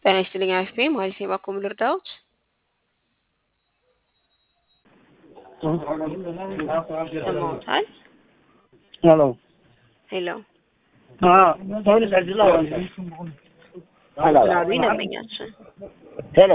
ጤና ይስጥልኝ አፍቤ ማለት የባኮ ልርዳዎት? ሰማዎታል? ሄሎ ሄሎ ፖሊስ አድላው ላሉ ይነመኛችን ሄሎ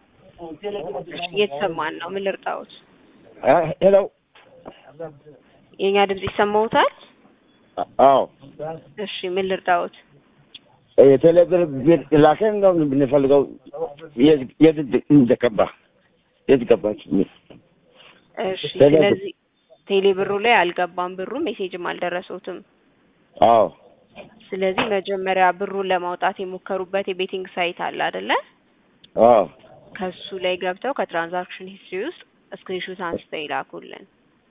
እየተሰማን ነው። ምን ልርዳዎት? ሄሎ የእኛ ድምጽ ይሰማዎታል? አዎ እሺ ምን ልርዳዎት? የቴሌብር ቤት ላከን ነው ብንፈልገው የት እንደገባ የት ገባች? እሺ ቴሌብር። ስለዚህ ቴሌ ብሩ ላይ አልገባም ብሩ ሜሴጅም አልደረሰውትም። አዎ ስለዚህ መጀመሪያ ብሩን ለማውጣት የሞከሩበት የቤቲንግ ሳይት አለ አይደለ? አዎ ከሱ ላይ ገብተው ከትራንዛክሽን ሂስትሪ ውስጥ ስክሪንሾት አንስተው ይላኩልን።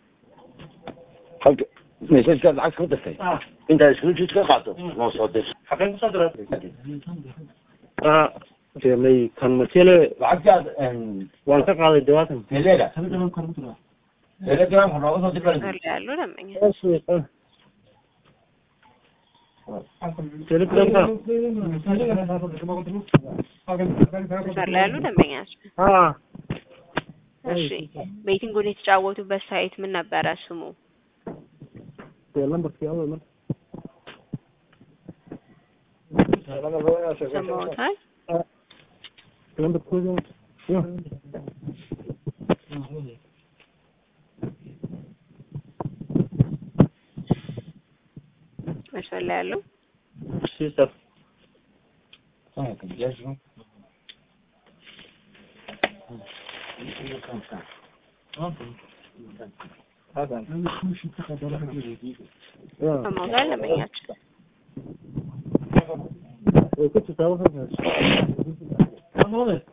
halka meeshaas ka lacag ka dirtay intaa screenshot ka qaato noo soo dir xaqeen kusoo diray Jelay kan matele lacagtaad waan ka qaaday dhawaatan. teleega telegramka nooga soo dir መስመር ላይ ያሉ ደንበኛ Telegramka. መስመር ላይ ያሉ ደንበኛችን Ah, እሺ ቤቲንጉን የተጫወቱበት ሳይት ምን ነበረ ስሙ? de lambarkii awal mar. ሰማዎታል? Lambarkooda. Yo. መስመር ላይ ያሉ Sister. Yeah. ሰማዎታል ደንበኛችን Way ku jirtaa waxaas.